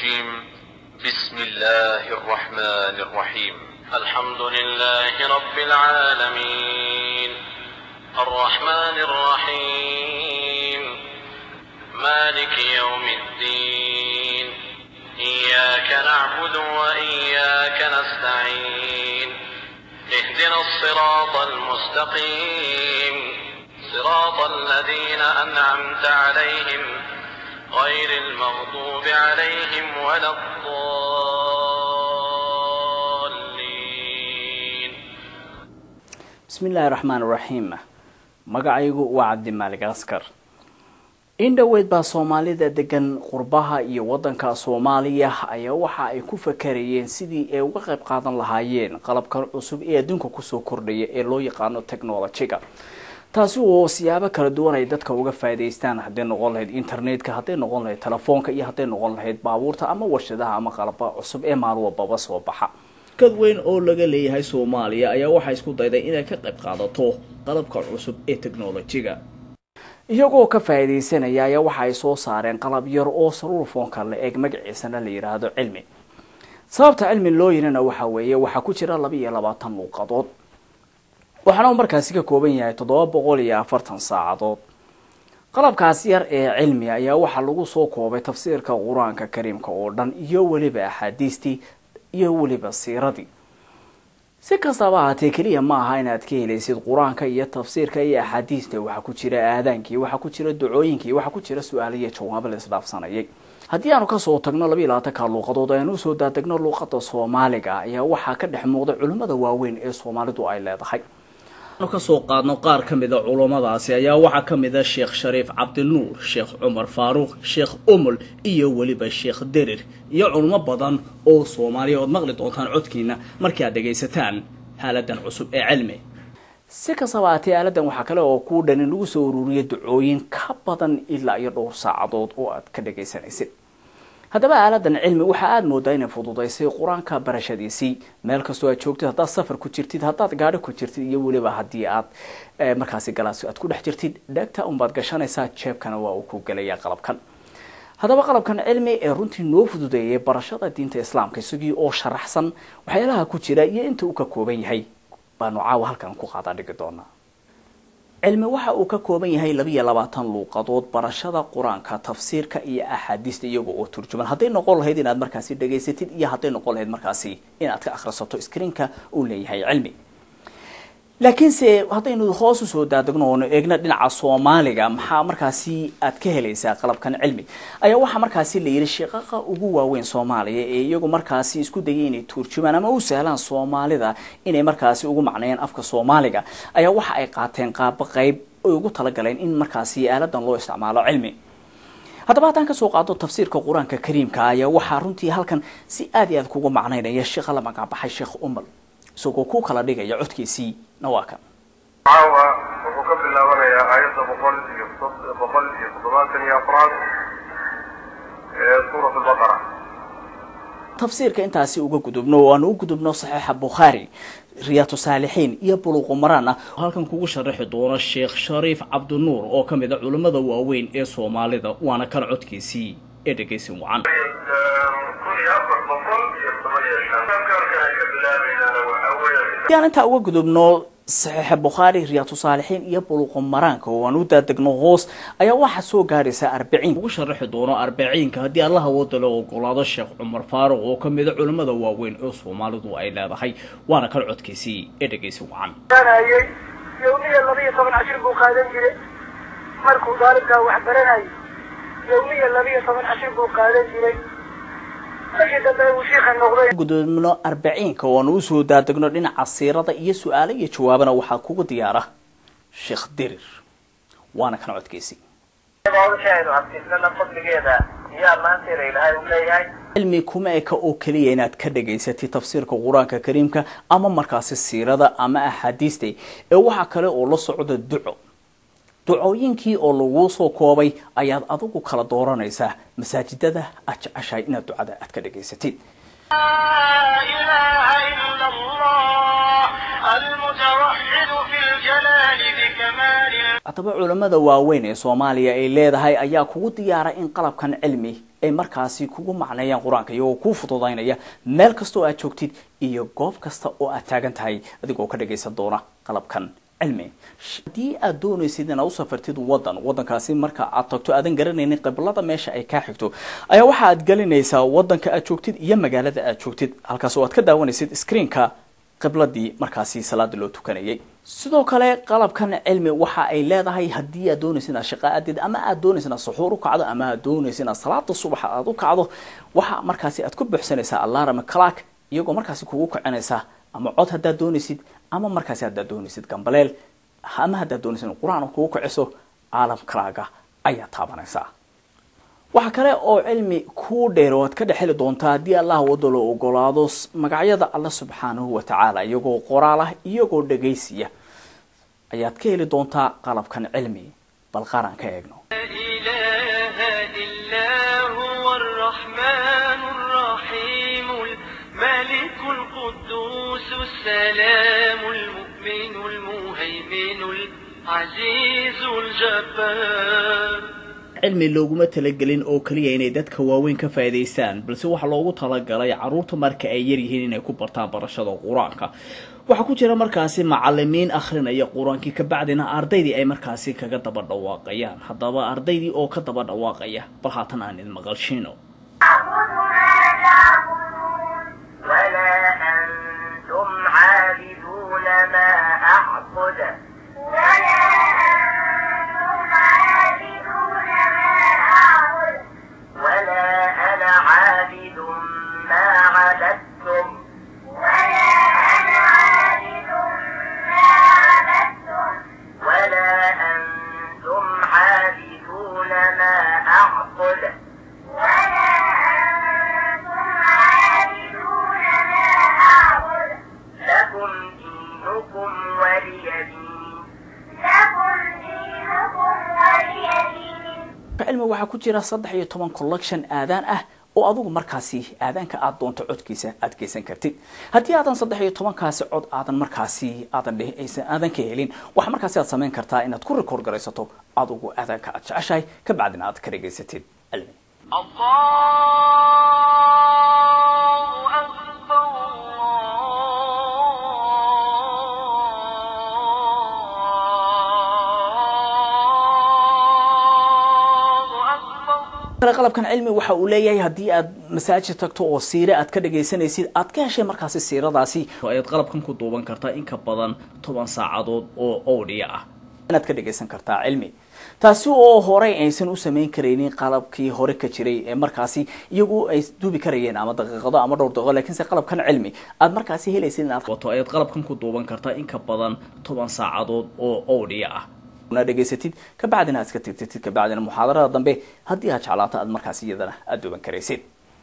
الرجيم بسم الله الرحمن الرحيم الحمد لله رب العالمين الرحمن الرحيم مالك يوم الدين إياك نعبد وإياك نستعين اهدنا الصراط المستقيم صراط الذين أنعمت عليهم غير المغضوب عليهم ولا الضالين bismi illaahi raxmaan raxiim magacaygu waa cabdimaalig askar in dhoweyd baa soomaalida degan qurbaha iyo wadanka soomaaliya ayaa waxa ay ku fakarayeen sidii ay uga qayb qaadan lahaayeen qalabkan cusub ee adduunka kusoo kordhaya ee loo yaqaano technolojiga taasi oo siyaabo kala duwan ay dadka uga faa'idaystaan hadday noqon lahayd internetka hadday noqon lahayd telefoonka iyo hadday noqon lahayd baabuurta ama warshadaha ama qalaba cusub ee maalin walbaba soo baxa kad weyn oo laga leeyahay soomaaliya ayaa waxaa isku dayday inay ka qayb qaadato qalabka cusub ee technolojiga iyagoo ka faa'iidaysanaya ayaa waxa ay soo saareen qalab yar oo saruurfoonka la eeg magaciisana la yidhaahdo cilmi sababta cilmi loo yirina waxa weeye waxaa ku jira laba iyo labaatan luuqadood waxaana uu markaasi ka kooban yahay toddoba boqol iyo afartan saacadood qalabkaas yar ee cilmi ayaa waxaa lagu soo koobay tafsiirka qur-aanka kariimka oo dhan iyo weliba axaadiistii iyo weliba siiradii si kastaba ahaatee keliya ma aha inaad ka helaysid qur-aanka iyo tafsiirka iyo axaadiista waxaa ku jira aadaankii waxaa ku jira ducooyinkii waxaa ku jira su-aalo iyo jawaabo la isdhaafsanayay haddii aanu kasoo tagno laba iyo labaatanka luuqadood aynu usoo daadegno luuqada soomaaliga ayaa waxaa ka dhex muuqda culimmada waaweyn ee soomaalidu ay leedahay kasoo qaadno qaar ka mida culummadaasi ayaa waxaa ka mida sheekh shariif cabdinuur sheekh cumar faaruuq sheekh umul iyo weliba sheekh derir iyo culummo badan oo soomaaliya ood maqli doontaan codkiina markii aad dhegaysataan haaladan cusub ee cilmi si kastaba aatee aaladan waxaa kale oo kuu dhan in lagu soo ururiya ducooyin ka badan ilaa iyo dhowr saacadood oo aad ka dhagaysanaysid haddaba aaladan cilmi waxaa aada moodaa inay fududaysay qur-aanka barashadiisii meel kastoo aad joogtid haddaad safar ku jirtid haddaad gaadhi ku jirtid iyo weliba haddii aad markaasi galaas aad ku dhex jirtid dhegta unbaad gashanaysaa jeebkana waa uu ku gelaya qalabkan haddaba qalabkan cilmi ee runtii noo fududeeyay barashada diinta islaamka isagii oo sharaxsan waxyaalaha ku jira iyo inta uu ka kooban yahay baanu caawa halkan ku qaadaa dhigi doonaa cilmi waxa uu ka kooban yahay laba iyo labaatan luuqadood barashada qur-aanka tafsiirka iyo axaadiista iyaga oo turjuman hadday noqon lahayd inaad markaasi dhegaysatid iyo hadday noqon lahayd markaasi inaad ka akhrisato screenka uu leeyahay cilmi laakiinse haddaynu hoos usoo daadegno oonu eegno dhinaca soomaaliga maxaa markaasi aad ka helaysaa qalabkan cilmi ayaa waxaa markaasi la yidhi shiqaqa ugu waaweyn soomaaliya ee iyagu markaasi isku dayay inay turjumaan ama u sahlaan soomaalida inay markaasi ugu macneeyaan afka soomaaliga ayaa waxa ay qaateen qaabo qeyb ay ugu talagaleen in markaasi aaladan loo isticmaalo cilmi haddaba haddaan kasoo qaado tafsiirka qur-aanka kariimka ayaa waxaa runtii halkan si aad iyo aad kugu macnaynaya sheekha la magacbaxay sheekh umal isagoo ku kala dhigaya codkiisii nawaakan caawa wuxuu ka bilaabanayaa aayadda boqol iyo boqol iyo toddobaatan iyo afraad ee suurat albaqara tafsiirka intaasi uga gudubno oo aan u gudubno saxiixa bukhaari riyaatu saalixiin iyo buluqu maraan ah halkan kugu sharaxi doono sheekh shariif cabdinuur oo ka mid a culimmada waaweyn ee soomaalida waana kan codkiisii ee dhegaysin wacan kun iyo afar boqol iyo toban iyo shan kalka ay ka bilaabaynana waxaa weeyaan haddii aan intaa uga gudubno saxiixa bukhaari riyaatu saalixiin iyo buluqu maraanka oo aan u daadegno hoos ayaa waxaa soo gaadhaysaa arbiciin ugu sharaxi doono arbiciinka haddii allaha wada la ogolaado sheekh cumar faaruq oo ka mid a culimmada waaweyn ee soomaalidu ay leedahay waana kan codkiisii ee dhegaysin wacan baranayay yawmiya laba iyo toban cashir buu qaadan jiray markuu daalibkaa wax baranayay yawmiya laba iyo toban cashir buu qaadan jiray markii dambe uu shiikha noqday gudubno arbaciinka oo aan usoo daadegno dhinaca siirada iyo su-aalo iyo jawaabana waxaa kugu diyaara sheekh dirir waana kan codkiisii aynu adkaysana fadligeeda yaa maanteeda ilaahay u leeyahay cilmi kuma eka oo keliya inaad ka dhagaysatid tafsiirka qur-aanka kariimka ama markaasi siirada ama axaadiista ee waxaa kale oo la socda duco ducooyinkii oo laguu soo koobay ayaad adigu kala dooranaysaa masaajidada aad jeceshahay inaad ducada aad ka dhagaysatid لا إله إلا الله المتوحد في الجلال بكمال haddaba culammada waaweyn ee soomaaliya ay leedahay ayaa kugu diyaara in qalabkan cilmi ay markaasi kugu macneeyaan qur-aanka iyagoo kuu fududaynaya meel kasta oo aad joogtid iyo goob kasta oo aad taagan tahay adigoo ka dhagaysan doona qalabkan cilmi haddii aad doonaysid inaad u safartid wadan wadankaasi marka aad tagto aadan garanaynin qiblada meesha ay kaa xigto ayaa waxa aad gelinaysaa wadanka aad joogtid iyo magaalada aad joogtid halkaas oo aad ka daawanaysid screenka qibladii markaasi salaada loo tukanayay sidoo kale qalabkan cilmi waxa ay leedahay haddii aad doonaysa inaad shaqa aadid ama aad doonaysa inaad suxuur u kacdo ama aad doonaysa inaad salaada subaxa aad u kacdo waxa markaasi aad ku buuxsanaysaa alarm clark iyagoo markaasi kugu kicinaysa ama cod haddaad doonaysid ama markaasi haddaad doonaysid gambaleel ama haddaad doonaysid in qur-aan kugu kiciso caalam kalaaga ayaa taabanaysaa waxa kale oo cilmi kuu dheer oo aad ka dhexeli doontaa haddii allah wado loo ogolaado magacyada alla subxaanahu watacaala iyagoo qoraal ah iyagoo dhagaysiya ayaad ka heli doontaa qalabkan cilmi bal qaran ka eegno إله إلا هو الرحمن الرحيم الملك القدوس السلام المؤمن المهيمن العزيز الجبار cilmi looguma talagelin oo keliya inay dadka waaweyn ka faa'iidaystaan balse waxaa loogu talagalay caruurta marka ay yaryihiin inay ku bartaan barashada qur-aanka waxaa ku jira markaasi macalimiin akhrinaya qur-aankii kabacdina ardaydii ay markaasi kaga daba dhawaaqayaan haddaba ardaydii oo ka daba dhawaaqaya bal haatan aan idin maqalshiino ولا أنتم عابدون ما أعبد ولا أنتم عابدون ما أعبد ولا أنا عابد ما عبدتم ولا أنا عابد ما عبدتم ولا أنتم عابدون ما أعبد ولا أنتم عابدون ما أعبد لكم دينكم ولي دين لكم دينكم ولي دين cilmi waxaa ku jira saddex iyo toban collection aadaan ah oo adugu markaasi aadaanka aad doonto codkiisa aad geysan kartid haddii aadan saddex iyo tobankaasi cod aadan markaasi aadan dheh aysan aadan ka helin waxaa markaasi aad samayn kartaa inaad ku record garaysato adugu aadaanka aad jeceshahay kabacdina aad ka dhegaysatid cilmi الله أكبر الله أكبر kale qalabkan cilmi waxa uu leeyahay haddii aad masaajid tagto oo siire aad ka dhagaysanaysid aad ka heshay markaasi siiradaasi ayaad qalabkan ku duuban kartaa in ka badan toban saacadood oo owdhiya ah inaad ka dhagaysan kartaa cilmi taasi oo horey aysan u samayn karaynin qalabkii hore ka jiray ee markaasi iyagu ay duubi karayeen ama daqiiqado ama dhowr daqiiqo laakiinse qalabkan cilmi aad markaasi helaysid inaad wato ayaad qalabkan ku duuban kartaa in ka badan toban saacadood oo owdhiya ah una dhegaysatid kabacdina aad iska tirtirtid kabacdina muxaadarada dambe haddii aad jeclaato aad markaas iyadana aada duuban karaysid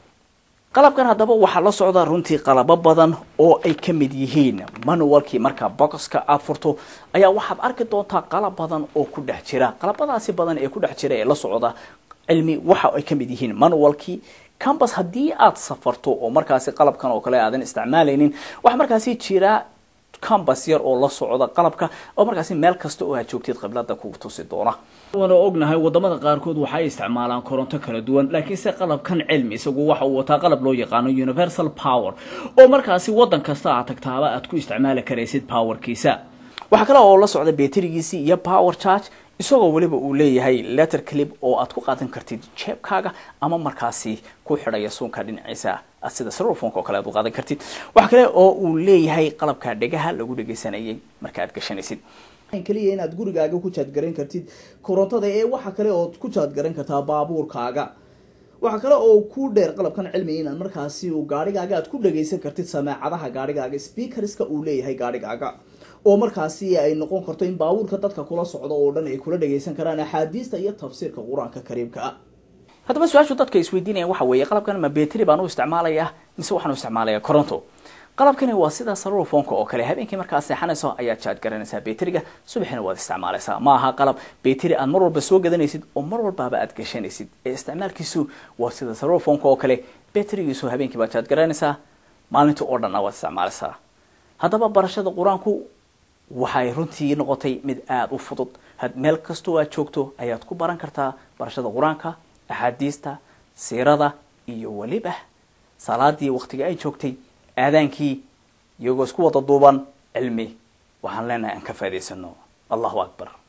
qalabkan haddaba waxaa la socda runtii qalabo badan oo ay ka mid yihiin manualkii markaa boxka aad furto ayaa waxaad arki doontaa qalab badan oo ku dhex jira qalabadaasi badan ee ku dhex jira ee la socda cilmi waxa ay ka mid yihiin manualkii cambus haddii aad safarto oo markaasi qalabkan oo kale aadan isticmaalaynin waxaa markaasi jira cambus yar oo la socda qalabka oo markaasi meel kasta oo aad joogtid qiblada kugu tusi doona waana ognahay wadamada qaarkood waxay isticmaalaan koronto kala duwan laakiinse qalabkan cilmi isagu waxa uu wataa qalab loo yaqaano universal power oo markaasi wadan kasta aad tagtaaba aad ku isticmaali karaysid powerkiisa waxaa kale oo la socda beterigiisii iyo power charge isagoo weliba uu leeyahay letter clip oo aad ku qaadan kartid jeebkaaga ama markaasi ku xidhaya suunka dhinaciisa sida srofonka oo kale aad u qaadan kartid waxa kale oo uu leeyahay qalabka dhegaha lagu dhegaysanayay marka aad gashanaysid keliya inaad gurigaaga ku jaadgaran kartid korontada ee waxa kale ood ku jaadgaran kartaa baabuurkaaga waxaa kale oo ku dheer qalabkan cilmi inaad markaasi uu gaarigaaga aad ku dhagaysan kartid sameecadaha gaarigaaga speakerska uu leeyahay gaarigaaga oo markaasi ay noqon karto in baabuurka dadka kula socdo oo dhan ay kula dhagaysan karaan axaadiista iyo tafsiirka qur-aanka kariimka ah haddaba su-aashu dadka isweydiinayaan waxa weeye qalabkan ma beteri baan u isticmaalayaa mise waxaan u isticmaalayaa coronto qalabkani waa sida sarufonka oo kale habeenkii markaad seexanayso ayaad jaaj garanaysaa beteriga subaxina waad isticmaalaysaa ma aha qalab beteri aad mar walba soo gadanaysid oo mar walbaaba aad gashanaysid ee isticmaalkiisu waa sida sarufonka oo kale beterigiisu habeenkii baad jaaj garanaysaa maalintii oo dhanna waad isticmaalaysaa haddaba barashada qur-aanku waxay runtii noqotay mid aada u fudud meel kastoo aad joogto ayaad ku baran kartaa barashada qur-aanka axaadiista siirada iyo weliba salaadii waktiga ay joogtay aadaankii iyagoo isku wada duuban cilmi waxaan leenahay aan ka faa'idaysano allahu akbar